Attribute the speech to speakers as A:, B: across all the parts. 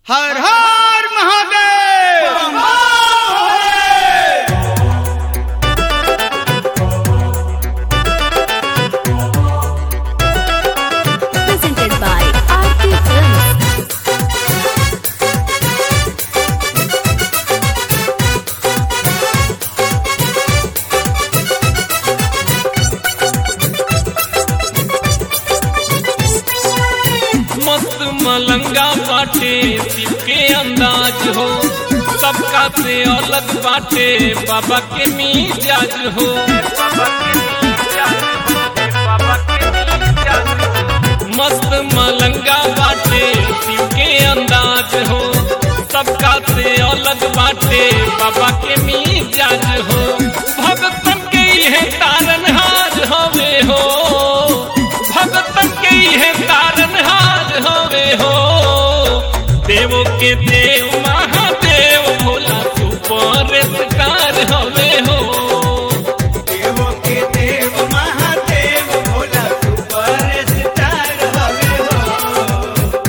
A: Har Har Mahadev
B: presented by RT Films.
C: मस्त मलंगा बाटे शिव के अंदाज हो सबका से अलग बाटे बाबा के मिजाज हो मस्त मलंगा बाटे शिव के अंदाज हो सबका से अलग बाटे बाबा के मिजाज हो भगतन के यह तारनहार हवे हो भगतन के यह तारनहार हवे हो देवो के देव महादेव भोला सुपर स्टार हवे हो
A: देवों के देव महादेव भोला सुपर स्टार हवे हो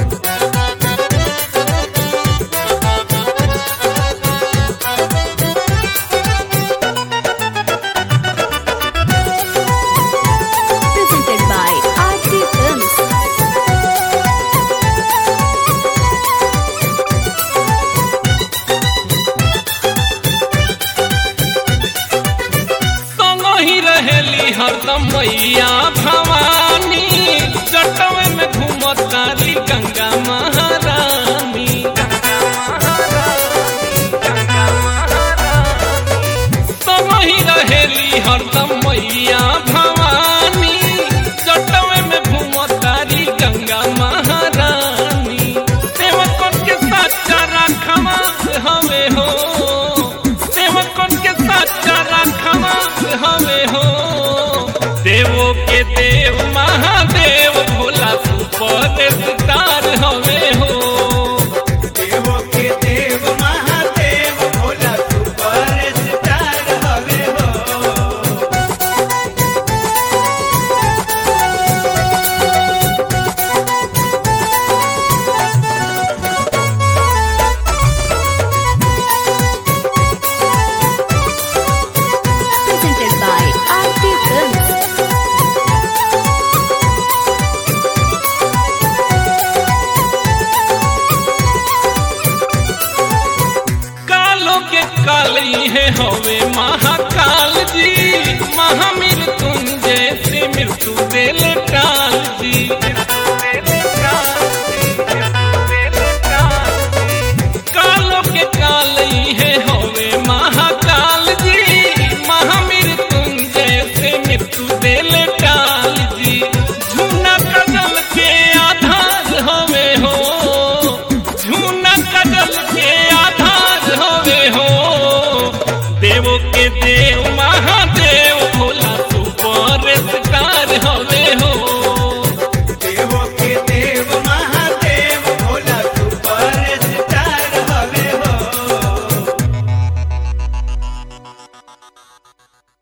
B: Presented by RT Films.
C: संग ही रहेली हरदम मैया भवानी जटवे में घूमतारी गंगा महारानी संग ही रहेली हरदम मैया भवानी जटवे में घूमतारी गंगा महारानी सेवकन के सच्चा राखवा हवे हो सेवकन के सच्चा राखवा हवे हो देवो के देव महादेव भोला सुपर स्टार हवे हो
A: देवों के देव महादेव भोला सुपर स्टार हवे हो
B: Presented by RT Films.
C: कालो के काली है हवे महाकाल जी महामृत्युंजय से मृत्यु देल काल जी कालो के काली है हवे महाकाल जी महामृत्युंजय से मृत्यु देल काल जी झूना कदल के आधार हवे हो झूना कदल के आधार हवे हो देवो के देव